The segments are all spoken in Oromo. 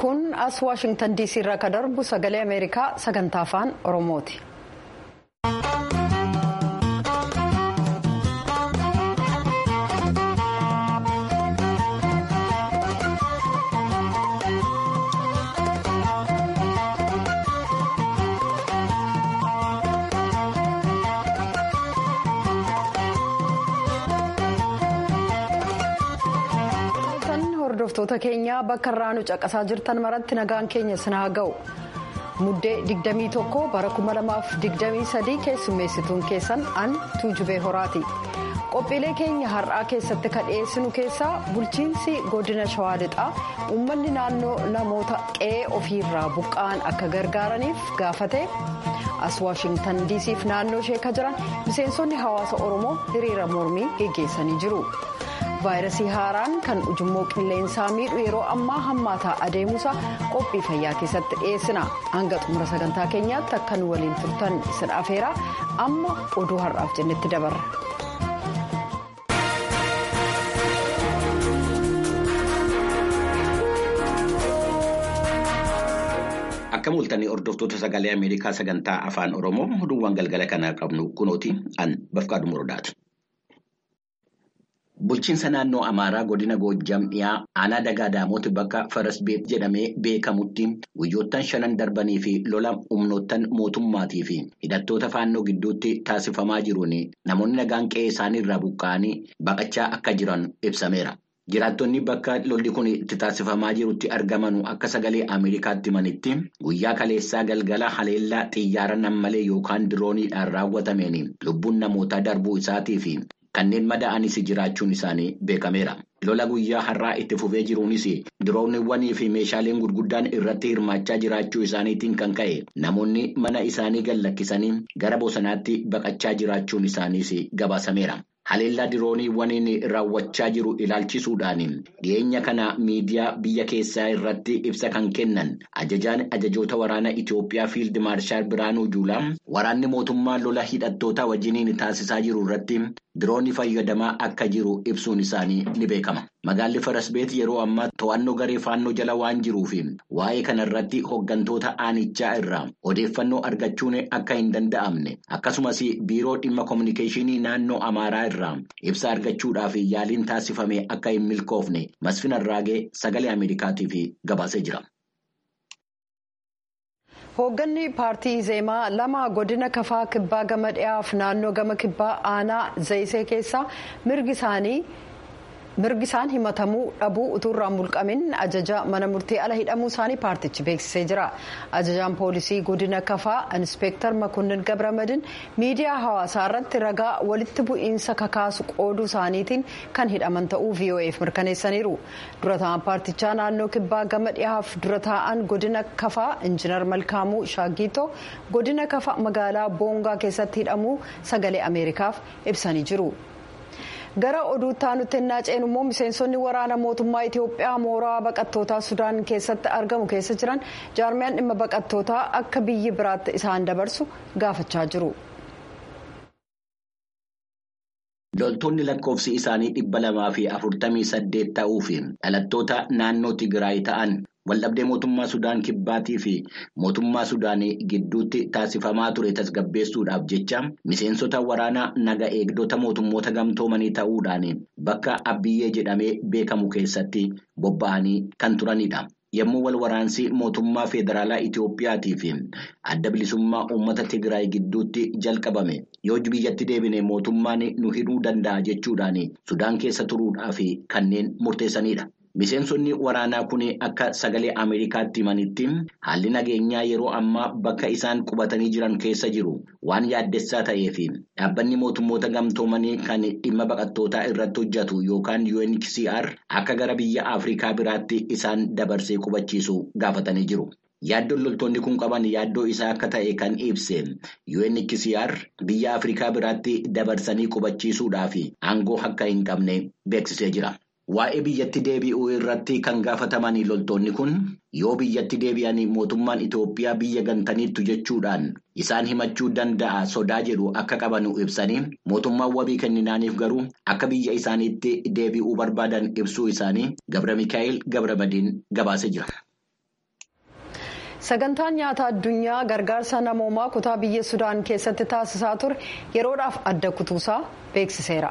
kun as waashingtan diisii irraa kan darbu sagalee ameerikaa sagantaa afaan oromooti. hordoftoota keenya bakka irraa nu caqasaa jirtan maratti nagaan keenya sinaa ga'u muddee 21 bara 2023 keessummeessituun keessan an tuujubee horaati qophiilee keenya har'aa keessatti kan dhiyeessinu keessaa bulchiinsi godina shawaa lixaa uummanni naannoo namoota qe'ee ofiirraa buqqa'an akka gargaaraniif gaafate as waashingtan diisiif naannoo ishee kan jiran miseensonni hawaasa oromoo hiriira mormii geggeessanii jiru. vaayirasii haaraan kan ujummoo qilleensaa miidhu yeroo ammaa hammaataa adeemuusaa qophii fayyaa keessatti dhiyeessina hanga xumura sagantaa keenyaatti akka nu waliin turtan isin afeera amma oduu har'aaf jennetti dabarra. akka mul'atanii hordoftoota sagalee ameerikaa sagantaa afaan oromoo oduuwwan galgala kanaa qabnu kunooti an bafqaadhu murdaati. Bulchiinsa naannoo Amaaraa godina Goojjam dhiyaa aanaa dagaa daamooti bakka Farasbeet jedhamee beekamutti guyyoottan shanan darbanii fi lola humnoottan mootummaatii fi hidhattoota faannoo gidduutti taasifamaa jiruun namoonni nagaan qe'ee isaanii irraa buqqa'anii baqachaa akka jiran ibsameera. Jiraattonni bakka lolli kun itti taasifamaa jirutti argaman akka sagalee Ameerikaatti himanitti guyyaa kaleessaa galgala haleellaa xiyyaara nammalee yookaan dirooniidhaan raawwatameen lubbuun namootaa darbuu isaatii fi kanneen madaa'anis jiraachuun isaanii beekameera. Lola guyyaa har'aa itti fufee jiruunis dirooniiwwanii fi meeshaaleen gurguddaan irratti hirmaachaa jiraachuu isaaniitiin kan ka'e namoonni mana isaanii gad lakkisanii gara bosonaatti baqachaa jiraachuun isaaniis gabaasameera. Haleellaa dirooniiwwaniin raawwachaa jiru ilaalchisuudhaan dhiyeenya kana miidiyaa biyya keessaa irratti ibsa kan kennan ajajaan ajajoota waraanaa Itoophiyaa fiild maarshaal Biraanuu Juulaa waraanni mootummaa lola hidhattootaa wajjiniin taasisaa jiru irratti diroonii fayyadamaa akka jiru ibsuun isaanii ni beekama. Magaalli Farasbeet yeroo ammaa to'annoo garee faannoo jala waan jiruuf waa'ee kana irratti hooggantoota aanichaa irraa odeeffannoo argachuun akka hin danda'amne akkasumas biiroo dhimma koominikeeshinii naannoo Amaaraa irraa ibsa argachuudhaaf yaaliin taasifame akka hin milkoofne Masfin Arraagee sagalee Ameerikaatiif gabaasee jira. hoogganni paartii zeemaa lama godina kafaa kibbaa gama dhiyaaf naannoo gama kibbaa aanaa zayisee keessaa mirgi isaanii. mirgi isaan himatamuu dhabuu utuu irraan mulqamin ajaja mana murtii ala hidhamuu isaanii paartichi beeksisee jira ajajaan poolisii godina kafaa inspeektar makunnin gabramadin miidiyaa hawaasaa irratti ragaa walitti bu'iinsa kakaasu qooduu isaaniitiin kan hidhaman ta'uu vo'eef mirkaneessaniiru dura ta'an paartichaa naannoo kibbaa gama dhiyaaf dura taa'an godina kafaa injinar malkaamuu shaagiitoo godina kafaa magaalaa boongaa keessatti hidhamuu sagalee ameerikaaf ibsanii jiru. gara oduutti aanutti ennaa ceenu immoo miseensonni waraana mootummaa itiyoophiyaa mooraa baqattootaa sudaan keessatti argamu keessa jiran jaarmiyaan dhimma baqattootaa akka biyyi biraatti isaan dabarsu gaafachaa jiru. loltoonni lakkoofsi isaanii dhibba lamaa fi afurtamii saddeet ta'uu fi dhalattoota naannoo Tigraay ta'an waldhabdee mootummaa Sudaan kibbaatii fi mootummaa Sudaanii gidduutti taasifamaa ture tasgabbeessuudhaaf jecha miseensota waraanaa naga eegdota mootummoota gamtoomanii ta'uudhaan bakka Abbiyyee jedhamee beekamu keessatti bobba'anii kan turanidha. Yommuu wal waraansi mootummaa federaalaa Itiyoophiyaatii fi adda bilisummaa uummata Tigraay gidduutti jalqabame yoo biyyatti deebine mootummaan nu hidhuu danda'a jechuudhaan Sudaan keessa turuudhaaf kanneen murteessanidha. Miseensonni waraanaa kun akka sagalee Ameerikaatti himanitti haalli nageenyaa yeroo ammaa bakka isaan qubatanii jiran keessa jiru waan yaaddessaa ta'ee fi dhaabbanni mootummoota gamtoomanii kan dhimma baqattootaa irratti hojjetu yookaan UNHCR akka gara biyya Afrikaa biraatti isaan dabarsee qubachiisu gaafatanii jiru. Yaaddoon loltoonni kun qaban yaaddoo isaa akka ta'e kan ibse UNHCR biyya Afrikaa biraatti dabarsanii qubachiisuudhaaf aangoo akka hin qabne beeksisee jira. Waa'ee biyyatti deebi'uu irratti kan gaafataman loltoonni kun yoo biyyatti deebi'an mootummaan Itoophiyaa biyya gantaniittu jechuudhaan isaan himachuu danda'a sodaa jedhu akka qaban ibsanii mootummaan wabii kenninaaniif garuu akka biyya isaaniitti deebi'uu barbaadan ibsuu isaanii Gabra Mikaa'el Gabra Madiin gabaasee jira. sagantaan nyaata addunyaa gargaarsa namoomaa kutaa biyya sudaan keessatti taasisaa ture yeroodhaaf adda kutuusaa beeksiseera.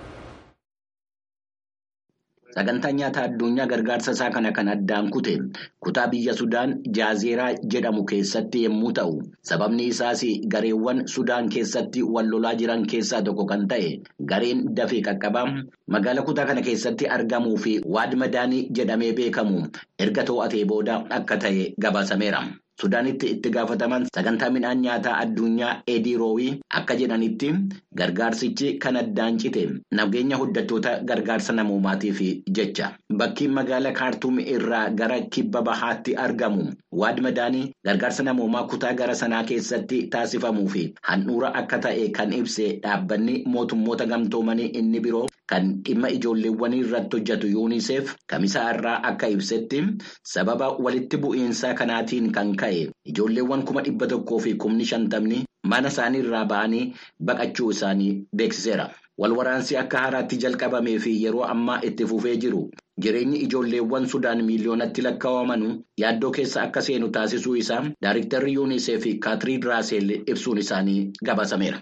Sagantaan nyaata addunyaa gargaarsa isaa kana kan addaan kute kutaa biyya Sudaan Jaazeeraa jedhamu keessatti yommuu ta'u, sababni isaas gareewwan Sudaan keessatti wal lolaa jiran keessaa tokko kan ta'e gareen dafee qaqqabaa magaalaa kutaa kana keessatti argamuu fi waad madaanii jedhamee beekamu erga to'atee booda akka ta'e gabaasameera. Sudaanitti itti gaafataman sagantaa midhaan nyaataa addunyaa Ediroowii akka jedhanitti gargaarsichi kan addaan cite nageenya hojjettoota gargaarsa namoomaatiif jecha. Bakki magaalaa kaartuum irraa gara kibba bahaatti argamu waad madaanii gargaarsa namoomaa kutaa gara sanaa keessatti taasifamuu fi handhuura akka ta'e kan ibse dhaabbanni mootummoota gamtoomanii inni biroo kan dhimma ijoolleewwanii irratti hojjetu yuuniseef kamisaa irraa akka ibsetti sababa walitti bu'iinsa kanaatiin kan ka'e ijoolleewwan kuma dhibba tokkoo fi kumni shantamni mana isaanii irraa ba'anii baqachuu isaanii beeksiseera. Walwaraansi akka haaraatti jalqabamee fi yeroo ammaa itti fufee jiru jireenyi ijoolleewwan Sudaan miiliyoonatti lakkaa'aman yaaddoo keessa akka seenu taasisuu isaa Daayiriktarri yuuniseef Kaatiriin Raasel ibsuun isaanii gabaasameera.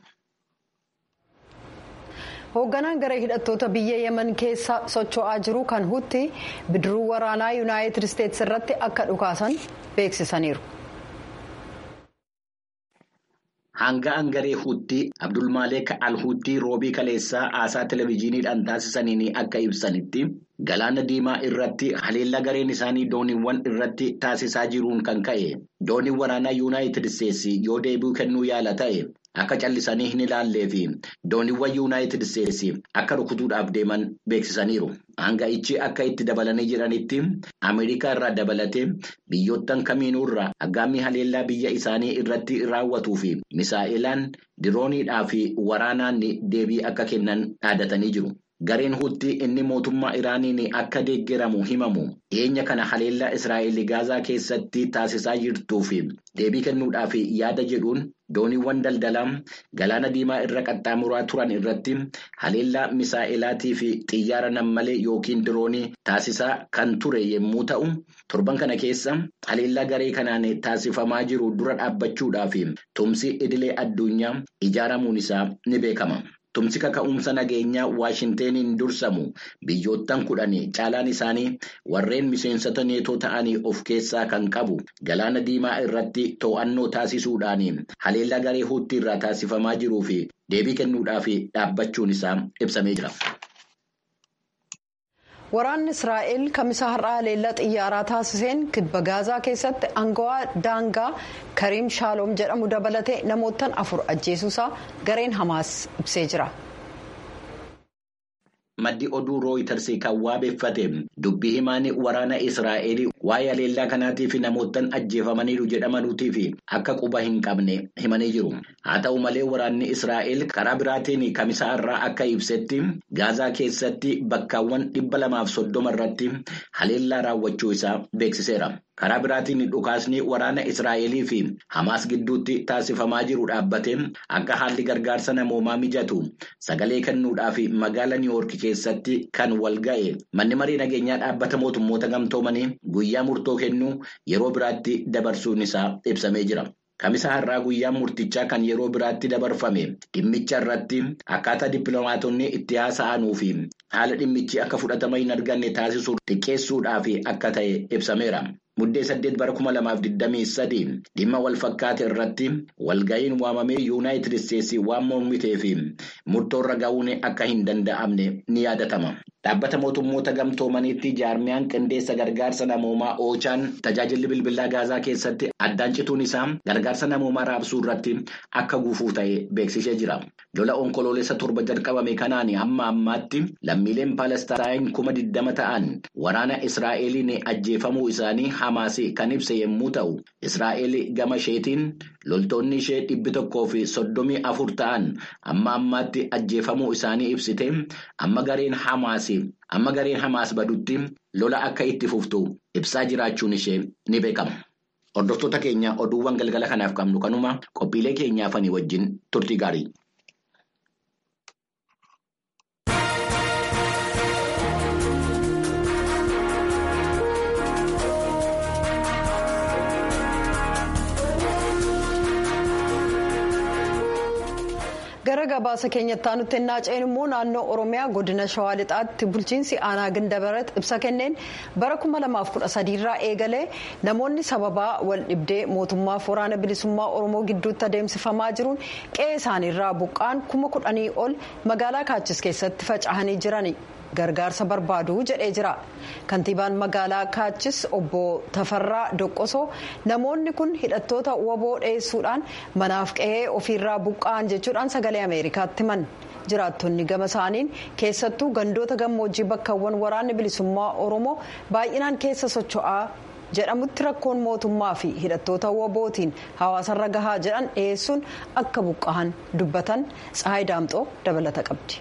hoogganaan garee hidhattoota biyya yemen keessa socho'aa jiru kan hutti bidiruu waraanaa yuunaayitid isteetsi irratti akka dhukaasan beeksisaniiru. Hanga'aan garee Huutii Abdulmaaleek Al-Huutii roobii kaleessaa haasaa televezyiiniidhaan taasisaniin akka ibsanitti galaana diimaa irratti haleellaa gareen isaanii dooniiwwan irratti taasisaa jiruun kan ka'e dooniin waraanaa yuunaayitid isteetsi yoo deebi'uu kennuu yaala ta'e akka callisanii hin ilaallee fi dooniiwwan yuunaayitid isteetsi akka rukutuudhaaf deeman beeksisaniiru. Hanga'ichi akka itti dabalanii jiranitti Ameerikaa irraa dabalatee biyyoottan kamiinuu irraa aggaammii haleellaa biyya isaanii irratti raawwatuu fi misaa'ilaan dirooniidhaa fi waraanaan deebii akka kennan dhaadatanii jiru. Gareen huutii inni mootummaa Iraaniin akka deeggeramu himamu dhiyeenya kana haleellaa Israa'el Gaazaa keessatti taasisaa jirtuu fi deebii kennuudhaaf yaada jedhuun dooniiwwan daldalaa galaana diimaa irra qaxxaamuraa turan irratti haleellaa misaa'elaatii fi xiyyaara nammalee yookiin diroonii taasisaa kan ture yommuu ta'u torban kana keessa haleellaa garee kanaan taasifamaa jiru dura dhaabbachuudhaaf tumsi idilee addunyaa ijaaramuun isaa ni beekama. Tumsi kaka'umsa nageenyaa Waashinteniin dursamu biyyoottan kudhan caalaan isaanii warreen miseensota neetoo ta'anii of keessaa kan qabu galaana diimaa irratti to'annoo taasisuudhaan haleellaa garee huutii irraa taasifamaa jiruu fi deebii kennuudhaaf dhaabbachuun isaa ibsamee jira. Waraanni Israa'el kamisa har'aa haleellaa xiyyaaraa taasiseen kibba gaazaa keessatti aangawaa daangaa Kariim Shaaloom jedhamu dabalatee namoottan afur ajjeesuusaa gareen Hamaas ibsee jira. Maddi oduu rooyiters kan waabeeffate dubbii himaan waraana Israa'el waa'ee haleellaa kanaatiif namoottan ajjeefamaniiru jedhamanuutiif akka quba hin qabne himanii jiru. Haa ta'u malee waraanni Israa'el karaa biraatiin kamisa irraa akka ibsetti gaazaa keessatti bakkaawwan dhibba lamaaf soddoma irratti haleellaa raawwachuu isaa beeksiseera. Karaa biraatiin dhukaasni waraana Israa'elii fi Hamaas gidduutti taasifamaa jiru dhaabbate akka haalli gargaarsa namoomaa mijatu sagalee kennuudhaaf magaala Niiwoork keessatti kan wal ga'e manni marii nageenyaa dhaabbata mootummoota gamtoomanii guyyaa murtoo kennuu yeroo biraatti dabarsuun isaa ibsamee jira. Kamisa har'aa guyyaan murtichaa kan yeroo biraatti dabarfame dhimmicha irratti akkaataa dippiloomaatonni itti haasa'anuu fi haala dhimmichi akka fudhatama hin arganne taasisuu xiqqeessuudhaaf akka ta'e ibsameera. Muddee saddeet bara kuma lamaaf digdamii sadii dhimma wal fakkaate irratti walga'iin waamamee yuunaayitid isteetsii waan mormitee fi murtoorra ga'uun akka hin danda'amne ni yaadatama. Dhaabbata mootummoota gamtoomaniitti jaarmiyaan qindeessa gargaarsa namoomaa oochaan tajaajilli bilbilaa gaazaa keessatti addaan cituun isaa gargaarsa namoomaa raabsuu irratti akka gufuu ta'e beeksisee jira. Lola onkoloolessa torba jalqabame kanaan hamma ammaatti lammiileen Paalestaayin kuma digdama ta'an waraana Israa'eliin ajjeefamuu isaanii Hamaas kan ibse yommuu ta'u, Israa'el gama isheetiin loltoonni ishee dhibbi tokkoo fi soddomii afur ta'an amma ammaatti ajjeefamuu isaanii ibsite amma gareen Hamaas. amma gareen hamaas badutti lola akka itti fuftu ibsaa jiraachuun ishee ni beekama. Hordoftoota keenya oduuwwan galgala kanaaf qabnu kanuma qophiilee keenyaafanii wajjin turtii gaarii. gabaasa keenyatti aanutti ennaa ceenu immoo naannoo oromiyaa godina shawaa lixaatti bulchiinsi aanaa gindabarat ibsa kenneen bara 2013 irraa eegalee namoonni sababaa wal dhibdee mootummaaf waraana bilisummaa oromoo gidduutti adeemsifamaa jiruun qe'ee isaaniirraa buqqaan kuma kudhanii ol magaalaa kaachis keessatti faca'anii jiran. gargaarsa barbaadu jedhee jira kantiibaan magaalaa kaachis obbo tafarraa doqqosoo namoonni kun hidhattoota waboo dheessuudhaan manaaf qe'ee ofiirraa buqqa'an jechuudhaan sagalee ameerikaatti himan jiraattonni gama isaaniin keessattuu gandoota gammoojjii bakkawwan waraanni bilisummaa oromoo baay'inaan keessa socho'aa jedhamutti rakkoon mootummaa fi hidhattoota wabootiin hawaasarra gahaa jedhan dhiyeessuun akka buqqa'an dubbatan tsahaay daamxoo dabalata qabdi.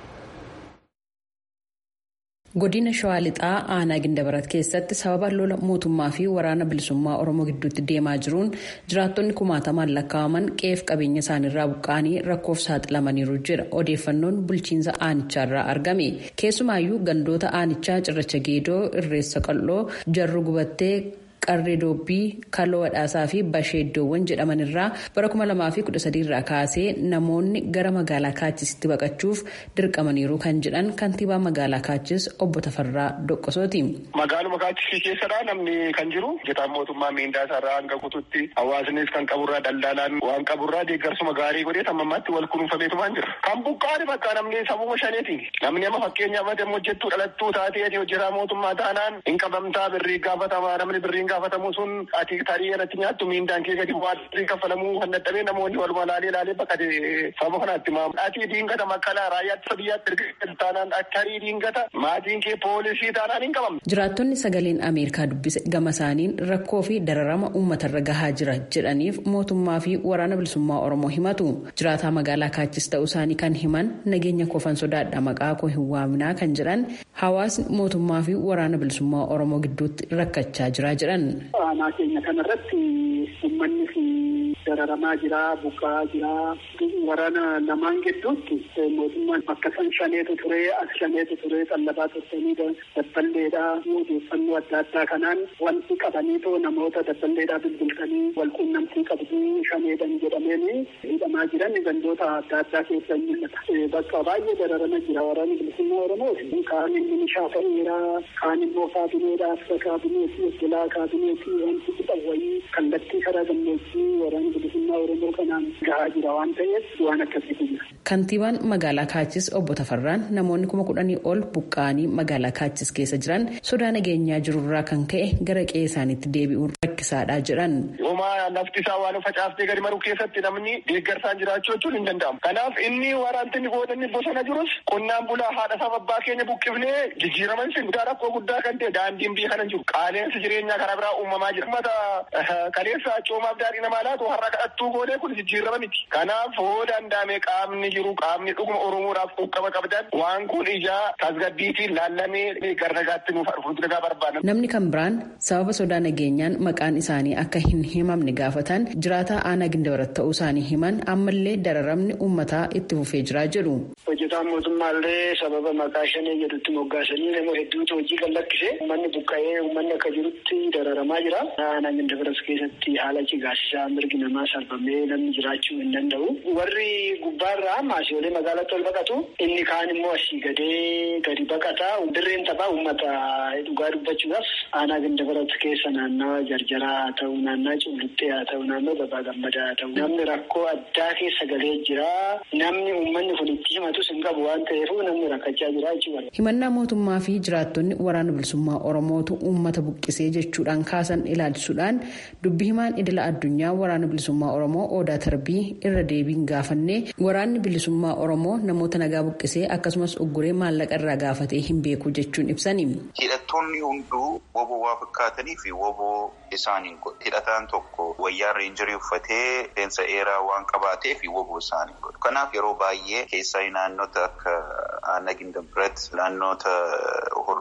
godina shawaa lixaa aanaa gindabarat keessatti sababa lola mootummaa fi waraana bilisummaa oromoo gidduutti deemaa jiruun jiraattonni kumaatamaan lakkaa'aman qe'eef qabeenya isaaniirraa buqqa'anii rakkoof saaxilamaniiru jira odeeffannoon bulchiinsa aanichaarraa argame keessumaayyuu gandoota aanichaa cirracha geedoo irreessa qal'oo jarru gubattee. qarree doobbii kalloo wadhaasaa fi bashee iddoowwan jedhaman irraa bara 2013 irraa kaasee namoonni gara magaalaa kaachisitti baqachuuf dirqamaniiru kan jedhan kantiibaa magaalaa kaachis obbo Tafarraa Doqqosooti. Magaaluma kaachisii keessadha namni kan jiru hojjetaan mootummaa miindaa isaarraa hanga kututti hawaasnis kan qaburraa daldaalaan waan qaburraa deeggarsuma gaarii godhee tammammaatti wal kunuunfameetumaan jira. Kan buqqaani bakka namni sabuma shaneeti. Namni amma fakkeenyaaf ati hojjettuu dhalattuu taatee hojjetaa mootummaa taanaan hin qabamtaa birrii gaafatamaa namni birrii gaafatamu sun ati tarii irratti nyaattu miindaan kee gadi bu'aa kaffalamuu kan dadhabee namoonni walumaa laalee laalee bakkate saba kanaatti maamu. Ati diingata makkalaa raayyaatti biyyaatti erga taanaan tarii diingata maatiin kee poolisii taanaan hin qabamne. Jiraattonni sagaleen Ameerikaa dubbise gama isaaniin rakkoo fi dararama uummatarra gahaa jira jedhaniif mootummaa fi waraana bilisummaa Oromoo himatu. Jiraataa magaalaa kaachis ta'uu isaanii kan himan nageenya kofan sodaadha maqaa koo hin waaminaa kan jedhan hawaasni mootummaa fi waraana bilisummaa Oromoo gidduutti rakkachaa jira jedhan. Aanaa keenya kanarratti uummanni fi dararamaa jira, buqqa'aa jira. Waraana lamaan gidduutti mootummaan bakka san shaneetu ture, as shaneetu ture, qallabaa turtanii dabballeedha. Odeeffannoo adda addaa kanaan wanti qabaniitoo namoota dabballeedhaa bilbiltanii wal quunnamtii qabdu shaneedhan jedhameeni hidhamaa jiran gandoota adda addaa keessa hin mul'ata. Bakka baay'ee dararama jira waraanni bilisummaa Oromoo. Kaan inni nishaa ta'eera, kaan immoo kaabineedhaaf kaabineetii hojjelaa kaabineetii wanti qixa wayii kallattii karaa gammoojjii waraanni bilisummaa Oromoo kanaan gahaa jira waan ta'eef waan akkasiitu jira. Kantiibaan magaalaa Kaachis obbo Tafarraan namoonni kuma kudhanii ol buqqa'anii magaalaa Kaachis keessa jiran sodaa nageenyaa jirurraa kan ka'e gara qe'ee isaaniitti deebi'uun rakkisaadha jedhan. Homaa lafti isaa waan facaaftee gadi maruu keessatti namni deeggarsaan jiraachuu jechuun hin danda'amu. Kanaaf inni waraanti inni booda inni bosona jirus qonnaan bulaa haadha isaa abbaa keenya buqqifnee jijjiiraman sin guddaa rakkoo guddaa kan ta'e daandiin biyya kana jiru. Qaaleensi jireenyaa karaa biraa uumamaa jira. Uummata kaleessa coomaaf daadhii namaa laatu har'a kadhattuu goonee kun jijjiirama miti. Kanaaf hoo danda'ame qaamni jiru qaamni dhuguma Oromoodhaaf quuqqama qabdan waan kun ijaa tasgabbiitiin laallamee gara nagaatti nuuf furdaa barbaada. Namni kan biraan sababa sodaa nageenyaan maqaan isaanii akka hin himamne gaafatan jiraataa aanaa gindabarat ta'uu isaanii himan ammallee dararamni uummataa itti fufee jiraa jedhu. Hojjetaan mootummaallee sababa maqaa shanee jedhutti moggaasanii nama hedduutu hojii kan lakkise uummanni buqqa'ee uummanni akka jirutti dararamaa jira. Aanaa gindabarat keessatti haala cigaasisaa mirgi namaa sarbamee namni jiraachuu hin danda'u. Warri gubbaarraa maasiyoolee magaalatti ol baqatu inni kaan immoo asii gadee gadi baqata. Dirreen taphaa uummata dhugaa dubbachuudhaaf aanaa gindabarat keessa naannawa jarjaraa haa ta'u naannaa culluxxee haa ta'u naannoo gabaa gammadaa haa ta'u namni rakkoo addaa keessa galee jira. Namni uummanni kun itti himatus hin qabu waan ta'eef namni rakkachaa jira jechuudha. Himannaa mootummaa fi jiraattonni waraana bilisummaa Oromootu uummata buqqisee jechuudhaan kaasan ilaalchisuudhaan dubbi himaan idila addunyaa waraana bilisummaa Oromoo Odaa Tarbii irra deebiin gaafannee waraanni bilisummaa Oromoo namoota nagaa buqqisee akkasumas ugguree maallaqa irraa gaafatee hin beeku jechuun ibsani. Hidhattoonni hunduu woboo waa fakkaatanii fi woboo isaaniin godhu. Hidhataan tokko wayyaa reenjarii uffatee rifeensa dheeraa waan qabaatee fi woboo isaanii godhu. Kanaaf yeroo baay'ee keessaa naannota akka aanaa gindabarat naannota horroo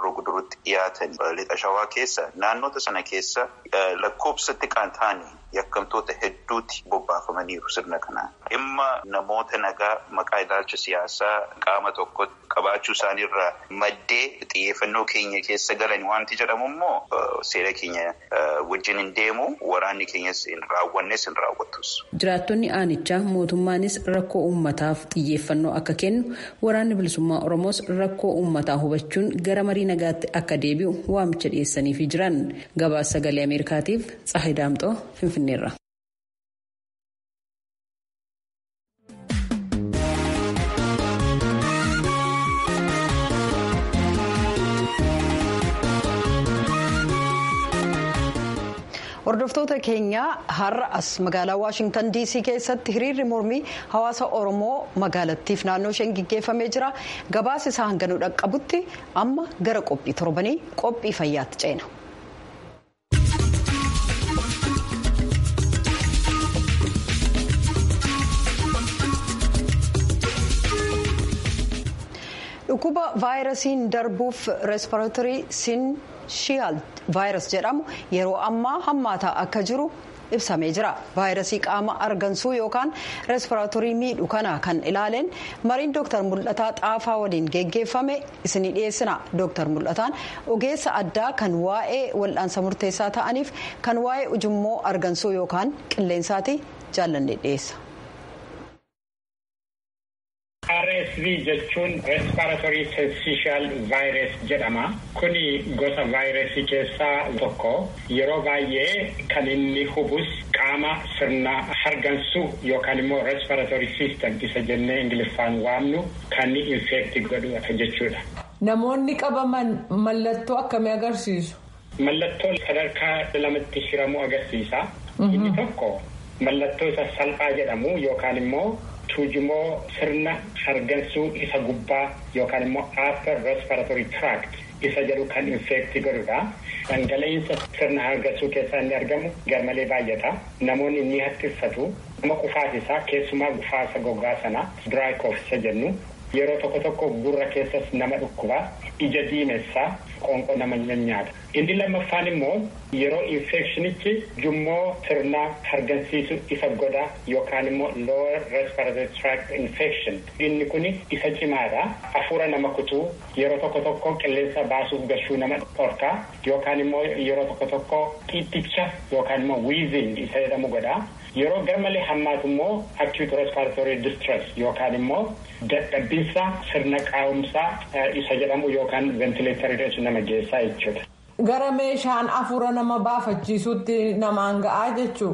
horroo gudurutti dhiyaatan lixa shawaa keessa naannota sana keessa lakkoofsatti kan ta'an yakkamtoota hedduutti bobbaafamaniiru sirna kanaan. Dhimma namoota nagaa maqaa ilaalcha siyaasaa qaama tokko qabaachuu isaaniirraa maddee xiyyeeffannoo keenya keessa galan wanti jedhamu immoo seera keenya wajjin hin deemu waraanni keenyas hin raawwannes hin raawwatus. Jiraattonni aanichaa mootummaanis rakkoo uummataaf xiyyeeffannoo akka kennu waraanni bilisummaa Oromoos rakkoo uummataa hubachuun gara marii nagaatti akka deebi'u waamicha dhiyeessaniifi jiran gabaasa sagalee Ameerikaatiif Tsahayi Daamxoo Finfinneerra. hordoftoota keenya har'a as magaalaa waashingtan dc keessatti hiriirri mormii hawaasa oromoo magaalattiif naannoo isheen gaggeeffamee jira gabaasa isaa hanga nu dhaqqabutti amma gara qophii torbanii qophii fayyaatti ceena. dhukkuba vaayirasiin darbuuf reespiraatorii siin shiyaald vaayirasi jedhamu yeroo ammaa hammaataa akka jiru ibsamee jira vaayirasii qaama argansuu yookaan reespiraatorii miidhu kana kan ilaaleen mariin dooktar mul'ataa xaafaa waliin geggeeffame isinii dhiyeessina dooktar mul'ataan ogeessa addaa kan waa'ee wal'aansa murteessaa ta'aniif kan waa'ee ujummoo argansuu yookaan qilleensaati jaallanne dhiyeessa. RSV jechuun respiratory syncytial virus jedhama. Kuni gosa vaayirasii keessaa tokko yeroo baay'ee kan inni hubus qaama sirna hargansuu yookaan immoo respiratory system isa jennee ingiliffaan waamnu kan infeekti godhu jechuudha. Namoonni qabaman mallattoo akkamii agarsiisu? Mallattoo sadarkaa lamatti hiramuu agarsiisa. Inni tokko mallattoo isa salphaa jedhamu yookaan immoo tuujumoo sirna hargansuu isa gubbaa yookaan immoo upper respiratory tract isa jedhu kan infeekti godhudha. Dhangala'insa sirna hargansuu keessaa inni argamu garmalee baay'ata. Namoonni ni hattisatu. Amma qufaas isaa keessumaa gufaasa gogaa sana dry cough isa jennu. Yeroo tokko tokko gurra keessas nama dhukkuba ija diimessaa qoonqoo nama nyaata. Inni lammaffaan immoo yeroo infekshinichi jummoo sirnaa hargansiisu isa godha yookaan immoo lower respiratory tract infection. Inni kun isa cimaadha. Hafuura nama kutuu yeroo tokko tokko qilleensa baasuuf gashuu nama dhorkaa yookaan immoo yeroo tokko tokko xixicha yookaan immoo wheezing isa jedhamu godha. Yeroo garmalee hammaatu immoo acute respiratory distress yookaan immoo dadhabbiinsa sirna qaawumsaa isa jedhamu yookaan ventileetariidha nama geessaa jechuudha. Gara meeshaan hafuura nama baafachiisutti namaan ga'aa jechuu.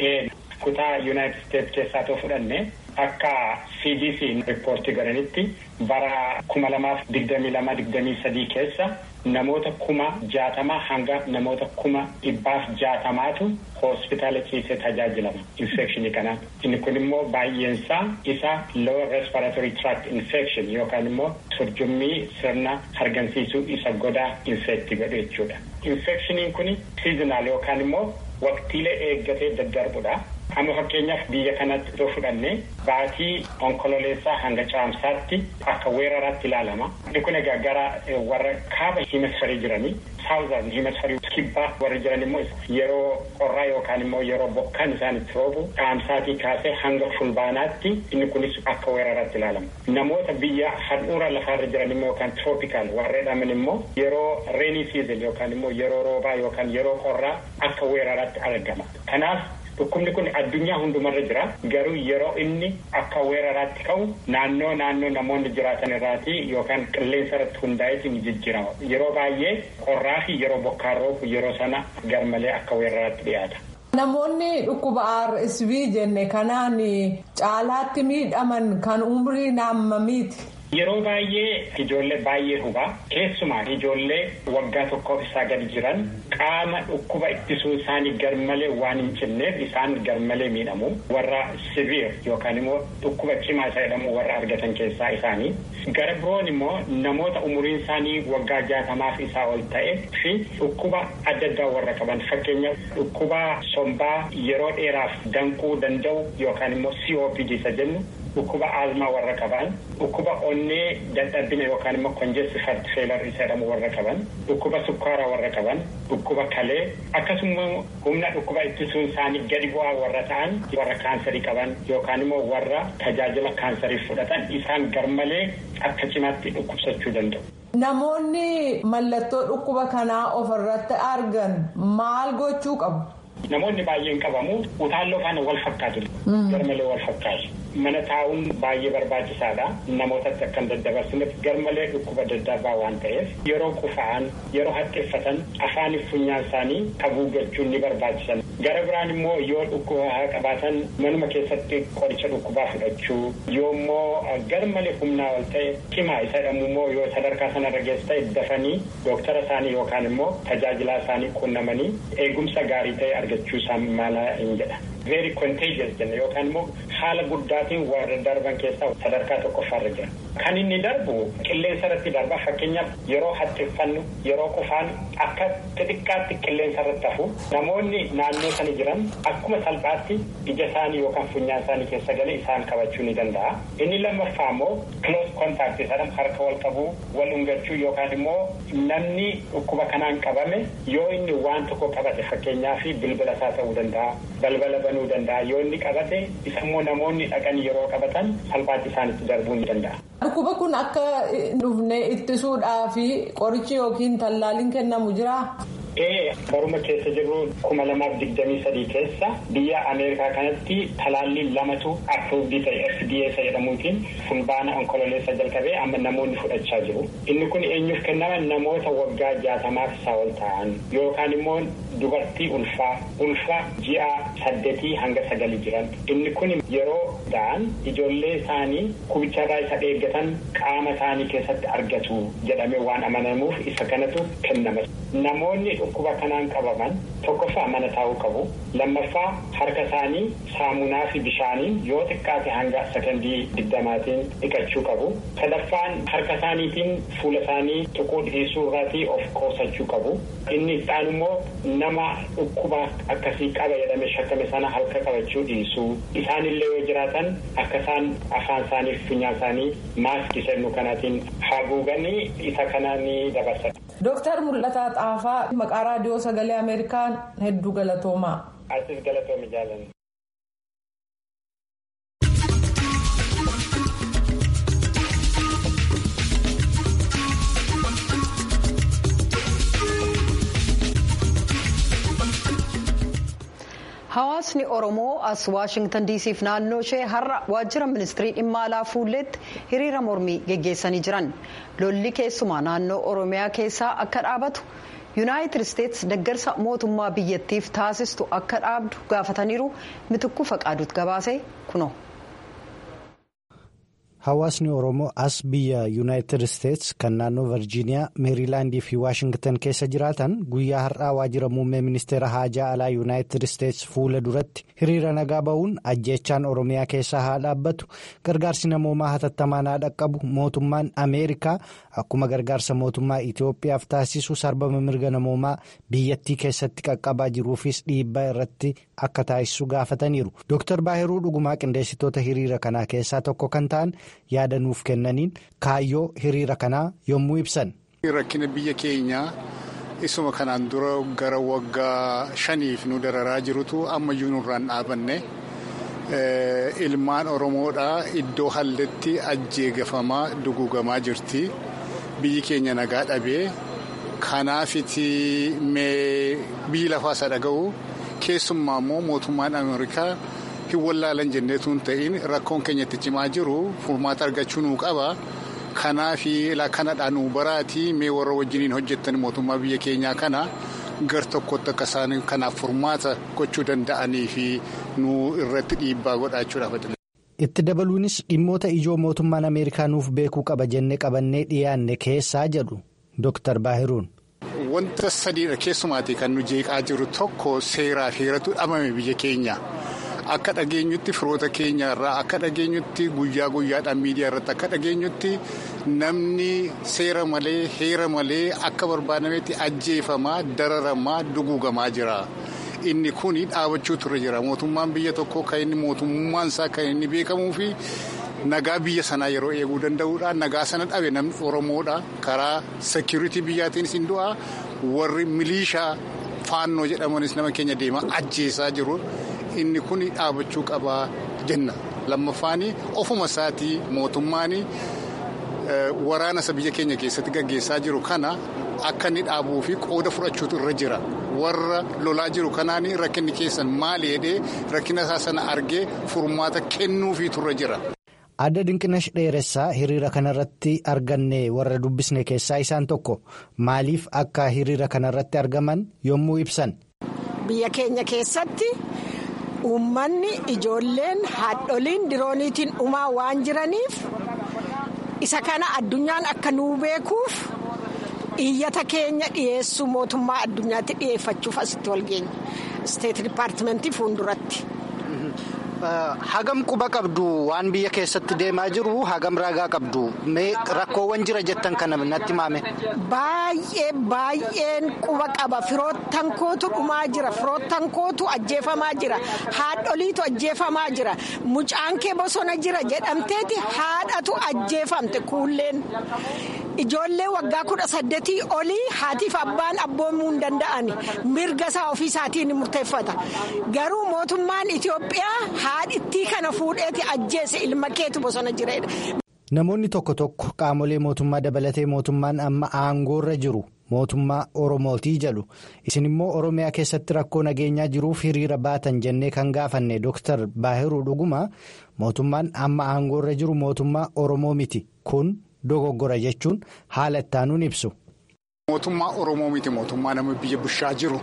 Kutaa Yuunaayitid Isteetsi keessaa too fudhanne akka CDC riippoortii godhanitti bara kuma lamaaf digdamii lama digdamii sadii keessa namoota kuma jaatamaa hanga namoota kuma dhibbaaf jaatamaatu hospitaala ciisee tajaajilama infekshinii kanaan. Inni kun immoo baay'eensaa isa lower respiratory tract infection yookaan immoo turjummii sirna hargansiisuu isa godaa infekti godhu jechuudha. Infekshiniin kun seasonal yookaan immoo waqtiilee eeggatee daddarbudha. Amma fakkeenyaaf biyya kanatti yoo fudhanne baatii onkololeessaa hanga caamsaatti akka weeraraatti ilaalama. Inni kun egaa gara warra kaaba himasfarii jiranii saawuzan himasfarii kibbaa warri jiran immoo yeroo qorraa yookaan immoo yeroo bokkaan isaan itti roobu caamsaatii kaasee hanga fulbaanaatti inni kunis akka weeraraatti ilaalama. Namoota biyya handhuura lafaarra jiran immoo yookaan tirooppikaal warra jedhaman immoo yeroo reenii siizin yookaan immoo yeroo roobaa yookaan yeroo qorraa akka weeraraatti argama. Kanaaf Dhukkubni kun addunyaa hundumarra jira. Garuu yeroo inni akka weeraraatti ka'u naannoo naannoo namoonni jiraatan irraati yookaan qilleensa irratti hundaa'eeti ni jijjiirama. Yeroo baay'ee qorraa fi yeroo bokkaan roobu yeroo sana garmalee akka weeraraatti dhiyaata. Namoonni dhukkuba RSV jenne kanaan caalaatti miidhaman kan umrii naammamiiti. Yeroo baay'ee ijoollee baay'ee hubaa keessumaa ijoollee waggaa tokkoof isaa gadi jiran qaama dhukkuba ittisuu isaanii garmalee waan hin cinneef isaan garmalee miidhamu warra siviir yookaan immoo dhukkuba cimaa isa jedhamu warra argatan keessaa isaanii gara biroon immoo namoota umuriin isaanii waggaa jaatamaaf isaa ol ta'e fi dhukkuba adda addaa warra qaban fakkeenya dhukkuba sombaa yeroo dheeraaf danquu danda'u yookaan immoo COPD isa jennu dhukkuba aazmaa warra qaban dhukkuba onnee dadhabina yookaan immoo konjessi feelarrii jedhamu warra qaban dhukkuba sukkaaraa warra qaban dhukkuba kalee akkasuma humna dhukkuba ittisuun isaanii gadi bu'aa warra ta'an warra kaansarii qaban yookaan immoo warra tajaajila kaansarii fudhatan isaan garmalee akka cimaatti dhukkubsachuu danda'u. Namoonni mallattoo dhukkuba kanaa ofirratti argan maal gochuu qabu? Namoonni baay'een qabamu utaalloo faana wal fakkaatu. Garmalee wal fakkaatu. Mana taa'uun baay'ee barbaachisaadha. Namootatti akka hin daddabarsineef garmalee dhukkuba daddarbaa waan ta'eef yeroo qufa'an yeroo haxxiffatan afaaniif funyaan isaanii haguuggachuun ni barbaachisan. Gara biraan immoo yoo dhukkuba haa qabaatan manuma keessatti qoricha dhukkubaa fudhachuu yoo immoo garmalee humnaa ol ta'e cimaa isa jedhamu immoo yoo sadarkaa sanarra geessu ta'e dafanii dooktara isaanii yookaan immoo tajaajilaa isaanii quunnamanii eegumsa gaarii ta'e argachuu isaan mala hin jedha. Very contagious jenna yookaan immoo haala guddaatiin warra darban keessaa sadarkaa tokkoffaarra jira. Kan inni darbu qilleensa irratti darba fakkeenyaaf yeroo haxxiffannu yeroo qufaan akka xixiqqaatti qilleensa irratti hafu namoonni naannoo sana jiran akkuma salphaatti ija isaanii yookaan funyaan isaanii keessa galee isaan qabachuu ni danda'a. Inni lammaffaa immoo close contact jedhama harka wal qabuu wal dhungachuu yookaan immoo namni dhukkuba kanaan qabame yoo inni waan tokko qabate fakkeenyaaf bilbila isaa ta'uu danda'a balbala banuu danda'a yoo inni qabate isa immoo namoonni dhaqanii yeroo qabatan salphaatti isaanitti darbuu ni danda'a. Dhukkuba kun akka dhufne ittisuudhaaf qorichi yookiin tallaaliin kennamu jiraa? Ee baruma keessa jirru kuma lamaaf digdamii sadii keessa biyya Ameerikaa kanatti talaallii lamatu approved ta'e FDA jedhamuutiin fulbaana onkololeessa jalqabee amma namoonni fudhachaa jiru. Inni kun eenyuuf kennama namoota waggaa jaatamaaf isaa ol ta'an yookaan immoo dubartii ulfaa ulfa ji'a saddeetii hanga sagalii jiran. Inni kun yeroo da'an ijoollee isaanii kubicharraa isa eeggatan qaama isaanii keessatti argatu jedhamee waan amanamuuf isa kanatu kennama. Namoonni dhukkuba kanaan qabaman tokkoffaa mana taa'uu qabu lammaffaa harka isaanii saamunaa fi bishaaniin yoo xiqqaate hanga sekondii digdamaatiin dhiqachuu qabu sadaffaan harka isaaniitiin fuula isaanii tuquu dhiisuu irraatii of qusachuu qabu inni itti immoo nama dhukkuba akkasii qaba jedhame shakkame sana harka qabachuu dhiisuu isaanillee yoo jiraatan akka isaan afaan isaanii fi funyaan isaanii maaskii jennu kanaatiin haguuganii isa kana ni dabarsan. Dooktar Mul'ataa Xaafaa maqaa raadiyoo sagalee Ameerikaan hedduu galatoomaa. Asis galatoomi jaalanne. Hawaasni Oromoo as Waashingtan diisiif naannoo ishee har'a waajjira ministirii dhimma alaa fuulleetti hiriira mormii geggeessanii jiran. Lolli keessumaa naannoo Oromiyaa keessaa akka dhaabatu yuunaayitid isteetsi deeggarsa mootummaa biyyattiif taasistu akka dhaabdu gaafataniiru mitukku faqaaduut gabaase kuno. Hawaasni Oromoo as biyya Yuunaayitid Isteets kan naannoo Virjiiniyaa, Meeriilaandii fi Waashingtan keessa jiraatan guyyaa har'aa waajjira muummee ministeera haajaa alaa Yuunaayitid Isteets fuula duratti hiriira nagaa ba'uun ajjeechaan Oromiyaa keessaa haa dhaabbatu gargaarsi namoomaa hatattamaan haa dhaqqabu mootummaan Ameerikaa akkuma gargaarsa mootummaa Itoophiyaaf taasisu sarbama mirga namoomaa biyyattii keessatti qaqqabaa jiruufis dhiibbaa irratti akka taasisu gaafataniiru. Dr. Baahiruu Dhugumaa qindeessitoota hiriira kanaa keessaa tokko kan ta'an. yaada nuuf kennaniin kaayyoo hiriira kanaa yommuu ibsan. rakkina biyya keenyaa isuma kanaan dura gara waggaa shaniif nu dararaa jirutu ammayyuu nurraan dhaabanne ilmaan oromoodhaa iddoo halletti ajjeegafamaa dugugamaa jirti biyyi keenya nagaa dhabee kanaafiti mee biyyi lafaa isa dhaga'u keessumaa immoo mootummaan ameerikaa. hin wallaalan jenneetu hin ta'in rakkoon keenyatti cimaa jiru furmaata argachuu nuu qaba kanaafi kanadhaan nuu baraatii mee warra wajjiniin hojjettan mootummaa biyya keenyaa kana gar tokkotti akka isaan kanaaf furmaata gochuu danda'anii fi nuu irratti dhiibbaa godhaachuudhaaf. itti dabaluunis dhimmoota ijoo mootummaan ameerikaa nuuf beekuu qaba jennee qabannee dhiyaanne keessaa jedhu Dr. Baahiruun. Wanta sadiidha keessumaati kan nu jeeqaa jiru tokko seeraa fi heeratu dhabame biyya keenya. Akka dhageenyutti firoota keenya irraa akka dhageenyutti guyyaa guyyaadhaan miidiyaa irratti akka dhageenyutti namni seera malee heera malee akka barbaadametti ajjeefamaa dararamaa duguugamaa jira. Inni kun dhaabachuu turre jira mootummaan biyya tokkoo kan inni mootummaan isaa kan inni beekamuu fi nagaa biyya sanaa yeroo eeguu danda'uudha nagaa sana dhabe namni oromoodha karaa seekuritii biyyaatiinis hin du'a warri milishaa faannoo jedhamanis nama keenya deemaa ajjeesaa jiru inni kun dhaabachuu qabaa jenna lammaffaan ofuma isaatii mootummaan waraana isa biyya keenya keessatti gaggeessaa jiru kana akka inni dhaabuu fi qooda fudhachuutu irra jira warra lolaa jiru kanaan rakkinni keessan maali jedhee rakkina isaa sana argee furmaata kennuufiitu irra jira. Adda Dinqinash Dheeressaa hiriira kanarratti arganne warra dubbisne keessaa isaan tokko maaliif akka hiriira kanarratti argaman yommuu ibsan. Biyya keenya keessatti uummanni ijoolleen haadholiin dirooniitiin dhumaa waan jiraniif isa kana addunyaan akka nuu beekuuf iyyata keenya dhiyeessuu mootummaa addunyaatti dhiyeeffachuuf asitti wal geenya isteet dipaartimentii fuulduratti. Hagam quba qabdu waan biyya keessatti deemaa jiru hagam ragaa qabdu mee rakkoowwan jira jettan kana natti maame. Baay'ee baay'een quba qaba firoottan kootu dhumaa jira firoottan kootu ajjeefamaa jira haadholiitu ajjeefamaa jira mucaan kee bosona jira jedhamteeti haadhatu ajjeefamte kuulleen. Ijoollee waggaa kudha saddeetii olii haatiif abbaan abboomuu hin danda'ani mirga isaa ofii isaatiin murteeffata garuu mootummaan Itoophiyaa haadhittii kana fuudheeti ajjeese ilma keetu bosona jireedha. Namoonni tokko tokko qaamolee mootummaa dabalatee mootummaan amma aangoorra jiru mootummaa Oromootii jedhu isin immoo Oromiyaa keessatti rakkoo nageenyaa jiruuf hiriira baatan jennee kan gaafanne Dr. Baahiruu Dhuguma mootummaan amma aangoorra jiru mootummaa Oromoo miti kun. Dogoggora jechuun haala ittaanuun ibsu. Mootummaa Oromoo miti mootummaa nama biyya bushaa jiru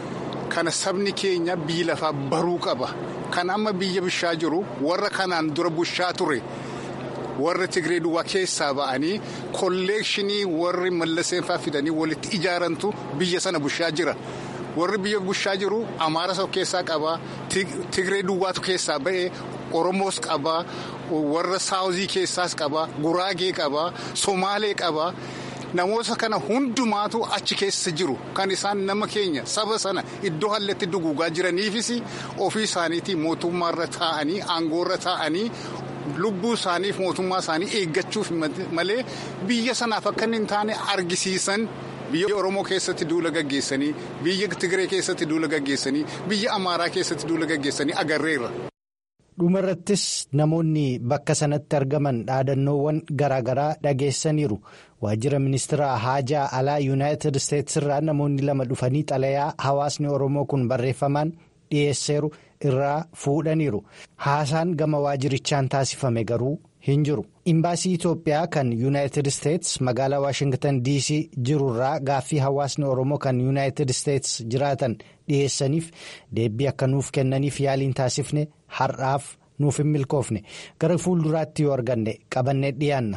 kana sabni keenya biyya lafaa baruu qaba kan amma biyya bushaa jiru warra kanaan dura bushaa ture warra Tigree duwwaa keessaa ba'anii kolleekshinii warri mallaseenfaa fidanii walitti ijaarantu biyya sana bushaa jira. warri biyya bushaa jiru amaara of keessaa qabaa tigree duwwaatu keessaa ba'ee oromoos qabaa warra saawuzii keessaas qabaa guraagee qabaa somaalee qabaa namoota kana hundumaatu achi keessa jiru kan isaan nama keenya saba sana iddoo hallatti duguugaa jiraniifis ofii isaaniitii mootummaarra taa'anii aangoorra taa'anii. lubbuu isaaniif mootummaa isaanii eeggachuuf malee biyya sanaaf akka hin taane argisiisan. biyya oromoo keessatti duula gaggeessanii biyya tigree keessatti duula gaggeessanii biyya amaaraa keessatti duula gaggeessanii agarreerra. dhumarrattis namoonni bakka sanatti argaman dhaadannoowwan garaagaraa dhageessaniiru waajjira ministeera haajaa alaa yuunaayitid isteetsi irraa namoonni lama dhufanii xalayaa hawaasni oromoo kun barreeffamaan dhiyeesseeru irraa fuudhaniiru haasaan gama waajjirichaan taasifame garuu. hin jiru imbaasii itoophiyaa kan yuunaayitid isteetsi magaalaa waashingtan dc jirurraa gaaffii hawaasni oromoo kan yuunaayitid isteetsi jiraatan dhiyeessaniif deebii akka nuuf kennaniif yaaliin taasifne har'aaf nuuf hin milkoofne gara fuulduraatti yoo arganne qabannee dhiyaanna.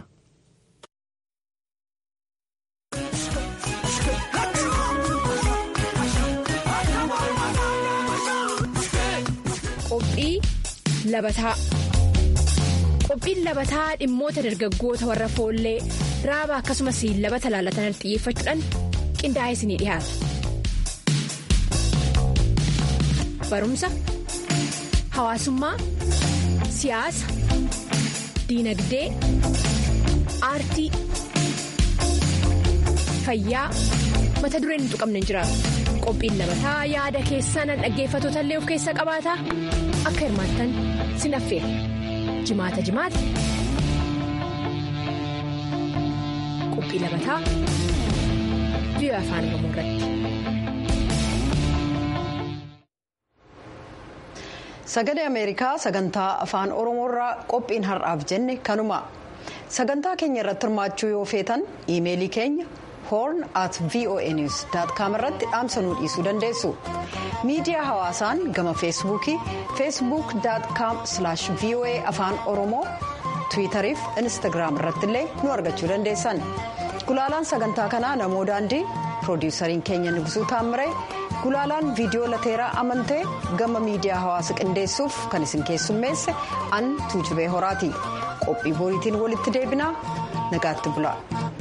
qophii labataa. qophiin labataa dhimmoota dargaggoota warra foollee raaba akkasumas labata laalatan xiyyeeffachuudhaan qindaa'ee isinii dhiyaata. barumsa hawaasummaa siyaasa diinagdee aartii fayyaa mata dureen hin tuqamne hin jiraatu qophiin labataa yaada keessan dhaggeeffatoota illee of keessaa qabaata akka hirmaattan sin affeera. jimaata jimaata qophii labataa biyya afaan oromoo irratti. sagalee ameerikaa sagantaa afaan oromoorraa qophiin har'aaf jenne kanuma sagantaa keenya irratti hirmaachuu yoo feetan iimeelii keenya horn at voanews com irratti dhaamsa nuu dhiisuu dandeessu miidiyaa hawaasaan gama feesbuukii feesbuuk com voa afaan oromoo tiwiitariif instagiraam irratti illee nu argachuu dandeessan gulaalaan sagantaa kanaa namoo daandii piroodiwusariin keenya nugusuu taammiree gulaalaan viidiyoo lateeraa amantee gama miidiyaa hawaasa qindeessuuf kan isin keessummeesse an tuujubee horaati qophii boriitiin walitti deebinaa nagaatti bula.